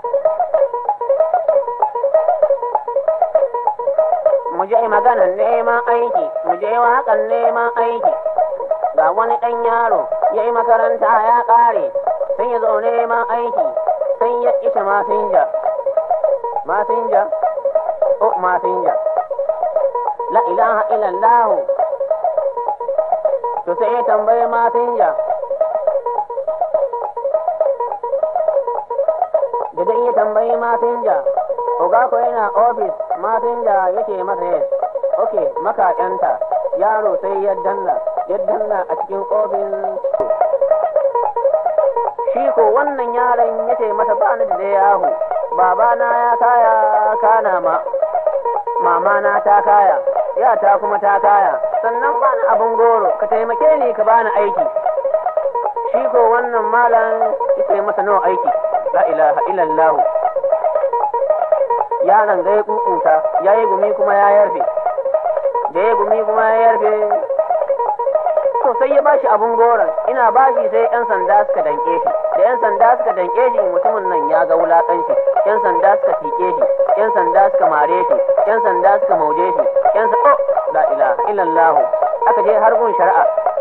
mu je maganar neman aiki mu je waƙar neman aiki ga wani ɗan yaro ya yi makaranta ya ƙare sai ya zo neman aiki sai ya isha masinja masinja o masinja la ilaha illallah to sai ya tambaye masinja da dai ya tambayi masinja Oga ko yana ofis masinja yake masa yes. Ok, makaƙyanta yaro sai ya danna, ya danna a cikin ofis. Shi ko wannan yaron yace masa ba ni da yahu, babana ya kaya kana ma, mama na ta kaya, yata kuma ta kaya, sannan ba ni abin goro, ka taimake ni ka bani aiki. Shi ko wannan malam yace masa nawa aiki, la ilaha illallahu. yaron zai kukuta ya yi gumi kuma ya yarfe da ya gumi kuma ya yarfe to sai ya bashi abun goron ina bashi sai yan sanda suka danke shi da yan sanda suka danke shi mutumin nan ya ga wulakanci yan sanda suka tike shi yan sanda suka mare shi yan sanda suka mauje shi yan sa oh la ilaha illallah aka je har gun shari'a